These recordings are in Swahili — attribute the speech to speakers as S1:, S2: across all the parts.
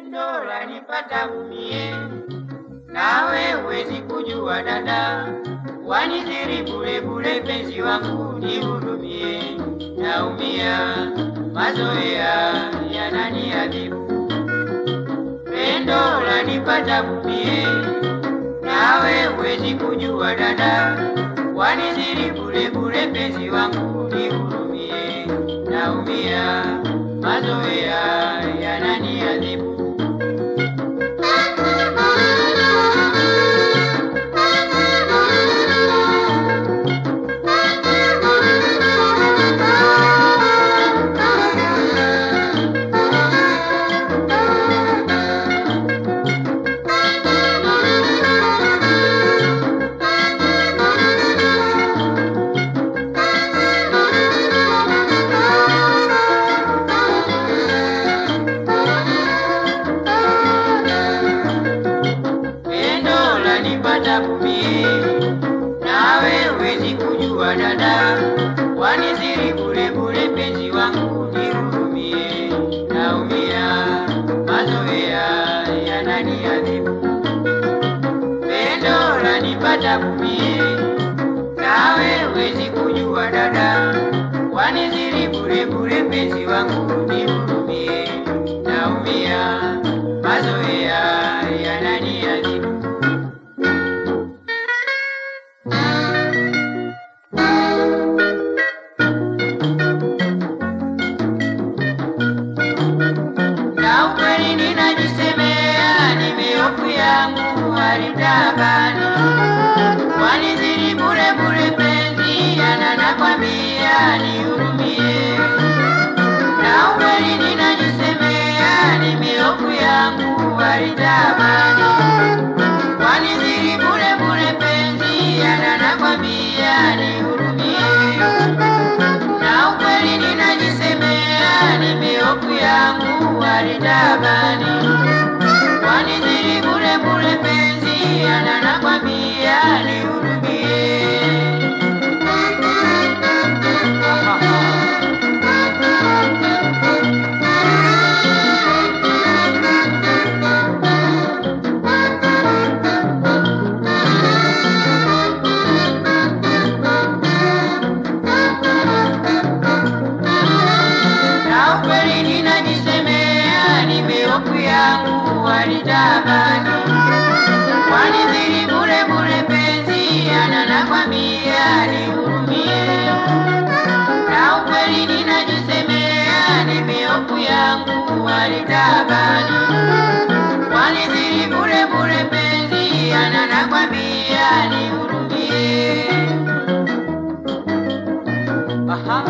S1: Pendo lanipata mie, nawe huwezi kujua dada, wanithiri bure bure, penzi wangu nihurumie, naumia, mazoea yananiadhibu. Pendo lanipata mie, nawe huwezi kujua dada, wanithiri bure bure, penzi wangu nihurumie, naumia, mazoea yananiadhibu. Pendo lanipata mie, nawe huwezi kujua dada, waniziri bure bure, penzi wangu nihurumie, naumia, mazoea yananiadhibu. Pendo lanipata mie, nawe huwezi kujua dada, waniziri bure bure, penzi wangu nihurumie, naumia, mazoea yananiadhibu. na ukweli ninajisemea, nimeofu yangu halitabani, wanizidi bure bure, penzi yana nakwambia nihurumie. Na ukweli ninajisemea, nimeofu yangu halitabani, wanizidi bure bure, penzi yana nakwambia nihurumie na ukweli ninajisemea, nimeofu yangu halitabani, wanizidi bure bure, penzi ana nakwambia nihurumie. na ukweli ninajisemea, nimeofu yangu halitabani, wanizidi bure bure, penzi ana nakwambia nihurumie. Na ukweli ninajisemea, nimeofu yangu halitabani, wanizidi bure bure, penzi ana nakwambia nihurumie. Aha.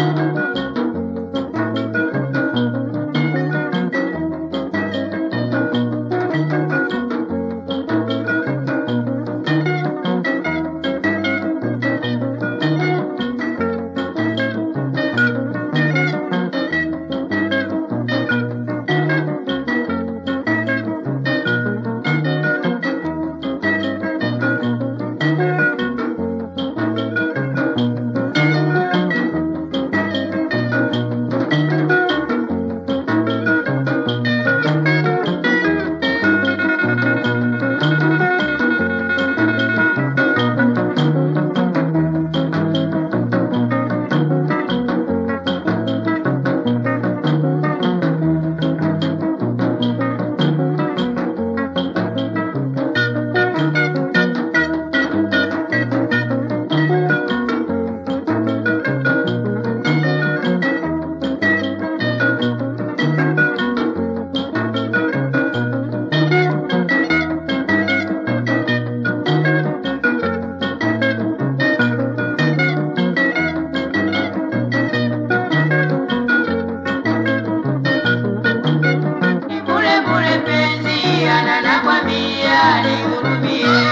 S1: bure bure penzi ana nakwambia nihurumie,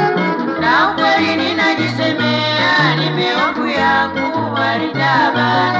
S1: na ukweli ninajisemea, nimeofu yangu halitabani,